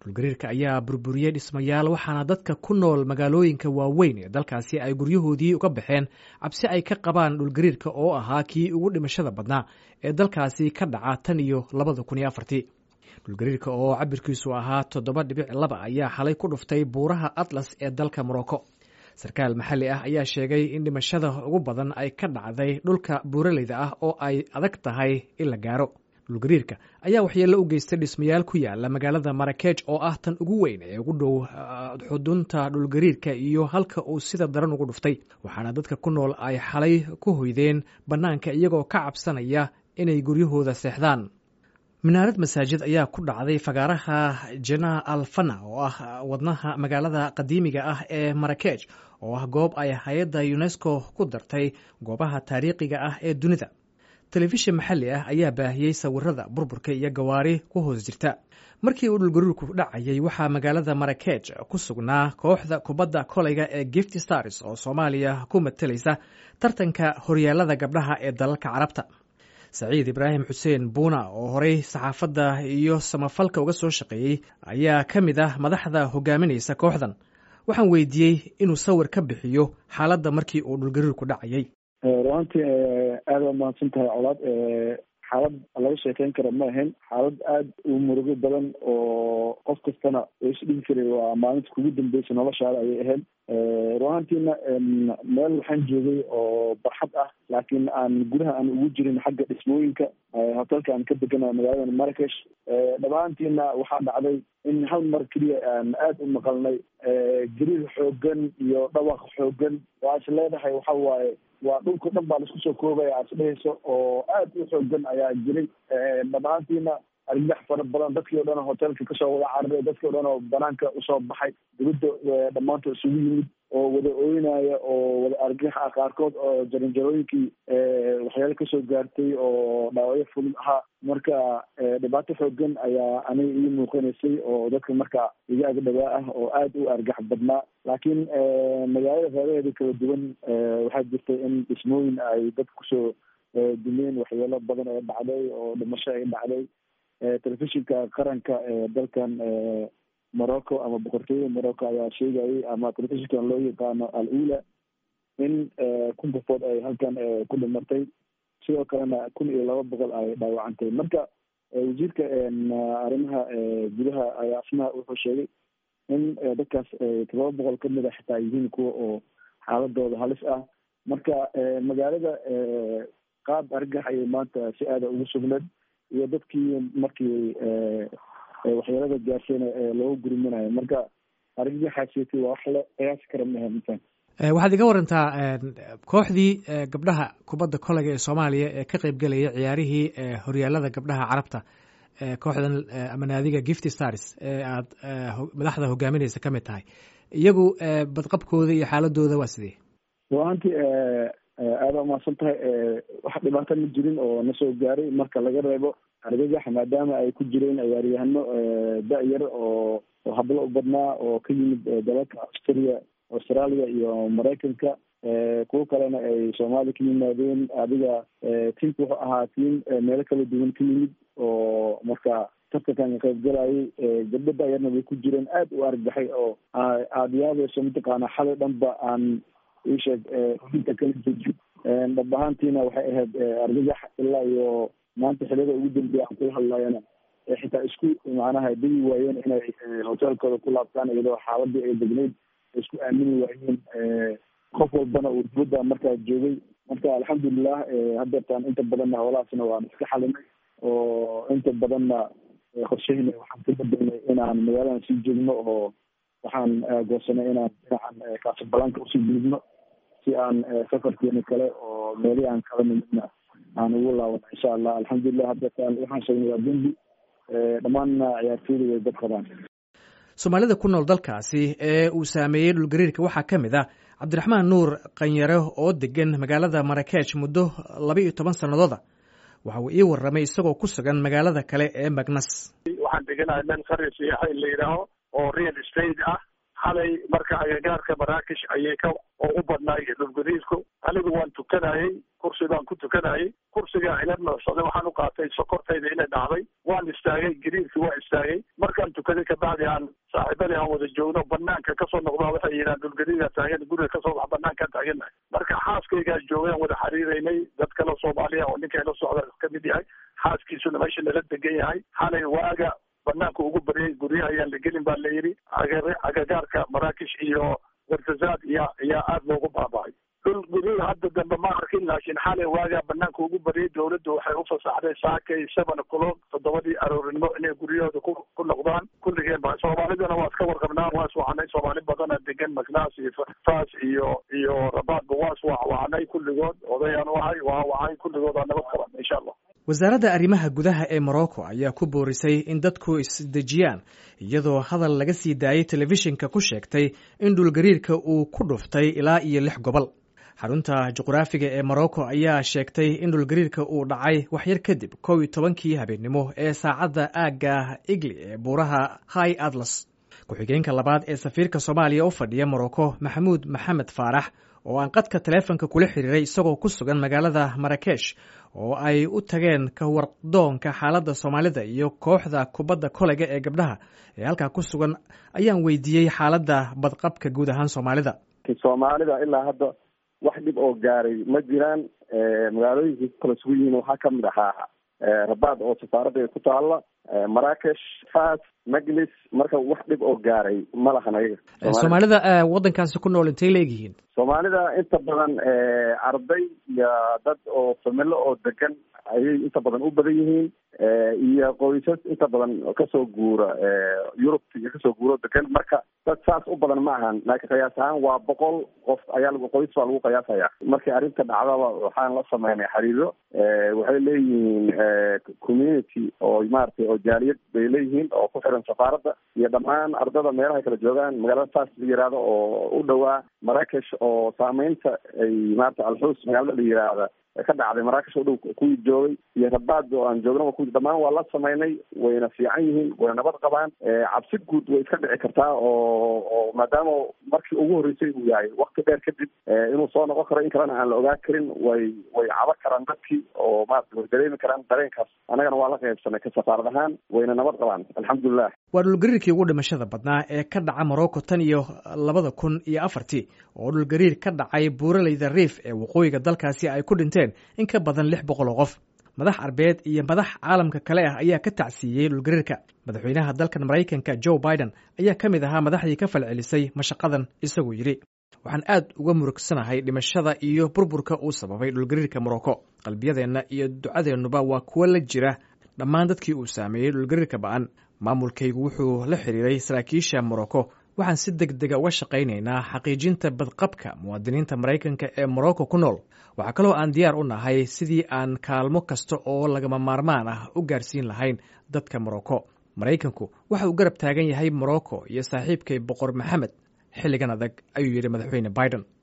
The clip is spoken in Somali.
dhulgariirka ayaa burburiyey dhismayaal waxaana dadka ku nool magaalooyinka waaweyn ee dalkaasi ay guryahoodii uga baxeen cabsi ay ka qabaan dhulgariirka oo ahaa kii ugu dhimashada badnaa ee dalkaasi ka dhaca tan iyo labada kun iyo afartii dhulgariirka oo cabirkiisu ahaa toddoba dhibic laba ayaa xalay ku dhuftay buuraha atlas ee dalka morocco sarkaal maxalli ah ayaa sheegay in dhimashada ugu badan ay ka dhacday dhulka buuraleyda ah oo ay adag tahay in la gaaro dhulgariirka ayaa waxyeello u geystay dhismayaal ku yaala magaalada marakeej oo ah tan ugu weyn ee ugu dhow xudunta dhulgariirka iyo halka uu sida daran ugu dhuftay waxaana dadka ku nool ay xalay ku hoydeen bannaanka iyagoo ka cabsanaya inay guryahooda seexdaan minaarad masaajid ayaa ku dhacday fagaaraha jana alfana oo ah wadnaha magaalada qadiimiga ah ee marakeej oo ah goob ay hay-adda unesco ku dartay goobaha taariikhiga ah ee dunida telefishin maxalli ah ayaa baahiyey sawirada burburka iyo gawaari ku hoos jirta markii uu dhulgariirku dhacayay waxaa magaalada marakeej ku sugnaa kooxda kubadda koleyga ee gift stars oo soomaaliya ku matalaysa tartanka horyaalada gabdhaha ee dalalka carabta saciid ibraahim xuseen buuna oo horey saxaafadda iyo samafalka uga soo shaqeeyey ayaa ka mid ah madaxda hogaaminaysa kooxdan waxaan weydiiyey inuu sawir ka bixiyo xaaladda markii uu dhulgariirku dhacayay ruantii aada waa mahadsan tahay colaad xaalad laga sheekeyn kara ma ahayn xaalad aada u murugo badan oo qof kastana isdhigi karay waa maalinta kugu dambeysa noloshaada ayay ahayd ruahantiina meel waxaan joogay oo barxad ah laakiin aan gudaha aan ugu jirin xagga dhismooyinka hotelka aan ka degana magaalada marakesh dhabaantiina waxaa dhacday in hal mar keliya aan aada u maqalnay gariir xoogan iyo dhawaq xoogan waa is leedahay waxa waaye waa dhulka dhan baa laisku soo koobaya aad isdhehayso oo aada u xoogan ayaa jiray dhabaantiina argagax fara badan dadkii o dhan oo hotelka kasoo wada cararay dadkii o dhan oo banaanka usoo baxay dibadda dhammaantood isugu yimid oo wada ooynaya oo wada argagax ah qaarkood oo jaranjarooyinkii waxyaalo kasoo gaartay oo dhaawacyo fudud ahaa marka dhibaato xoogan ayaa aniga ii muuqanaysay oo dadka marka iga ag dhawaa ah oo aada u argax badnaa laakiin magaalada reeraheeda kala duwan waxaa jirtay in dhismooyin ay dad kusoo dumeen waxyaalo badan ee dhacday oo dhimasho ay dhacday telefishinka qaranka ee dalkan morocco ama boqortooyada morocco ayaa sheegayay ama telefishinkan loo yaqaano al ula in kun qofood ay halkan ku dhimatay sidoo kalena kun iyo laba boqol ay dhaawacantay marka wasiirka arrimaha gudaha ayaa asna wuxuu sheegay in dadkaas todoba boqol kamid a xitaa yihiin kuwa oo xaaladooda halis ah marka magaalada qaab argax ayay maanta si aada ugu sugneed iyo dadkii markii waxyeelada gaarsiina looga gurminayo marka argagaxaasiti waa wax la qiyaasi kara maaha intan waxaad iga warantaa kooxdii gabdhaha kubadda koleyga ee soomaaliya ee ka qeybgelaya ciyaarihii horyaalada gabdhaha carabta kooxdan ama naadiga gift stars ee aad madaxda hogaaminaysa ka mid tahay iyagu badqabkooda iyo xaaladooda waa sidee ruahantii aada umahadsan tahay wax dhibaato ma jirin oo nasoo gaaray marka laga reebo argagax maadaama ay ku jireen ciyaaryahano da-yar oo oo hablo u badnaa oo ka yimid dalalka australia australia iyo maraykanka kuwo kalena ay soomaaliya ka yimaadeen adiga tiimka wuxuu ahaa tiim meelo kala duwan ka yimid oo marka tartankan qaybgalayay gabdho da-yarna way ku jireen aada u argaxay oo aada yaabayso mataqaana xalay dhanba aan isheeg inta kala jeji dhab ahaantiina waxay ahayd argagax ilaa iyo maanta xiliyada ugu dambeeya aan kula hadlayana xitaa isku macnaha degi waayeen inay hotelkooda ku laabtaan iyadoo xaaladii ay degneyd isku aamini waayeen qof walbana uu dibadda markaa joogay marka alxamdulilah hadeertaan inta badanna howlahaasna waan iska xalinay oo inta badanna qorshahina waxaan ka bedelnay inaan magaaladan sii joogno oo waxaan goosanay inaan dhinacan kaasabalanka usii gudubno si aan safarkeena kale oo meelihii aan kala nimidna aan ugu laabano insha allah alxamdulilah hadeertaan waxaan sheegnay waa dembi dhammaanna ciyaartooyda way dad qabaan soomaalida ku nool dalkaasi ee uu saameeyey dhulgariirka waxaa ka mid ah cabdiraxmaan nuur qanyare oo degan magaalada marakesh muddo laba iyo toban sanadooda waxa uu ii warramay isagoo ku sugan magaalada kale ee magnas waxaan deganahay nin qari siyaxa in la yidhaaho oo real estate ah xalay marka agagaarka maraakish ayay ka oo u badnaay dhulgariirku anigu waan tukanayey kursi baan ku tukanayay kursigaa ila noocsaday waxaan u qaatay sokortayda inay dhacday waan istaagay gariirkii waa istaagay markaan tukaday kabacdi aan saaxiibadii aan wada joogno banaanka kasoo noqdaa waxay yidhahan dhulgariigaa taagan guriga kasoo bax banaankaan taagannahay marka xaaskaygaa joogay aan wada xiriiraynay dad kale soomaaliya oo ninka ila socda kamid yahay xaaskiisuna meesha nala degan yahay xalay waaga banaanka ugu baryay guryaha ayaan la gelin baa layidhi agagaarka maraakish iyo wartazaad iya iyaa aada loogu baaba'ay dhul guryo hadda dambe ma arkin laakiin xalay waagaa banaanka ugu baryay dawladdu waxay u fasaxday saakay seven o'clock toddobadii aroorinimo inay guryahooda ku ku noqdaan kulligeen ba soomaalidana waa iska warqabnaa waa iswacanay soomaali badana degan macnaas iyo faas iyo iyo rabaadba waa iswacwacanay kulligood odayaan u ahay waa wacay kulligood aa nabad qaban insha allah wasaaradda arrimaha gudaha ee morocco ayaa ku boorisay in dadku isdejiyaan iyadoo hadal laga sii daayey telefishinka ku sheegtay in dhulgariirka uu ku dhuftay ilaa iyo lix gobol xarunta juqraafiga ee morocco ayaa sheegtay in dhulgariirka uu dhacay waxyar kadib kow iyo tobankii habeennimo ee saacadda aagga igli ee buuraha high atlas ku-xigeenka labaad ee safiirka soomaaliya u fadhiya morocco maxamuud maxamed faarax oo aan qadka taleefonka kula xiriiray isagoo ku sugan magaalada marakesh oo ay u tageen ka wardoonka xaaladda soomaalida iyo kooxda kubadda koleyga ee gabdhaha ee halkaa ku sugan ayaan weydiiyey xaaladda badqabka guud ahaan soomaalida soomaalida ilaa hadda wax dhib oo gaaray ma jiraan magaalooyinkii kala sugu yihiin waxaa kamid ahaa rabaad oo safaaradda ku taalla maraakesh fas majlis marka wax dhib oo gaaray ma lahan ayaga soomaalida waddankaasi ku nool intay leegyihiin soomaalida inta badan arday iyo dad oo familo oo degan ayay inta badan u badan yihiin iyo qoysas inta badan kasoo guura yurubta iyo kasoo guuro degan marka dad saas u badan ma ahan laakiin qiyaas ahaan waa boqol qof ayaa lagu qoys baa lagu qiyaasaya markii arrinta dhacdaba waxaan la sameynay xiriiro waxay leeyihiin community oo maaragtay oo jaaliyad bay leeyihiin oo ku xiran safaaradda iyo dhammaan ardada meelaha kala joogaan magaalada saas la yihahdo oo u dhowaa maraakesh oo saameynta ay maarata alxuus magaalada la yihahda ka dhacday maraakish u dhow kuwii joogay iyo rabaad oo aan joognaba ku dhammaan waa la sameynay wayna fiican yihiin wayna nabad qabaan cabsi guud way iska dhici kartaa oo oo maadaama markii ugu horreysay uu yahay wakti dheer kadib inuu soo noqon karo in kalena aan la ogaa karin way way caba karaan dadkii oo maarata way dareemi karaan dareenkaas annagana waa la qaybsanay ka safaarad ahaan wayna nabad qabaan alxamdulilah waa dhulgariirkii ugu dhimashada badnaa ee ka dhaca morocco tan iyo labada kun iyo afartii oo dhulgariir ka dhacay buuraleyda riif ee waqooyiga dalkaasi ay ku dhinteen in ka badan lix boqol oo qof madax arbeed iyo madax caalamka kale ah ayaa ka tacsiiyey dhulgariirka madaxweynaha dalkan maraykanka joe biden ayaa ka mid ahaa madaxdii ka falcelisay mashaqadan isagoo yidhi waxaan aad uga murugsanahay dhimashada iyo burburka uu sababay dhulgariirka morocco qalbiyadeenna iyo ducadeennuba waa kuwo la jira dhammaan dadkii uu saameeyey dhulgariirka ba'an maamulkaygu wuxuu la xiriiray saraakiisha morocco waxaan si deg dega uga shaqaynaynaa xaqiijinta badqabka muwaadiniinta maraykanka ee morocco ku nool waxaa kaloo aan diyaar u nahay sidii aan kaalmo kasta oo lagama maarmaan ah u gaarsiin lahayn dadka morocco maraykanku waxa uu garab taagan yahay morocco iyo saaxiibkay boqor maxamed xilligan adag ayuu yidhi madaxweyne biden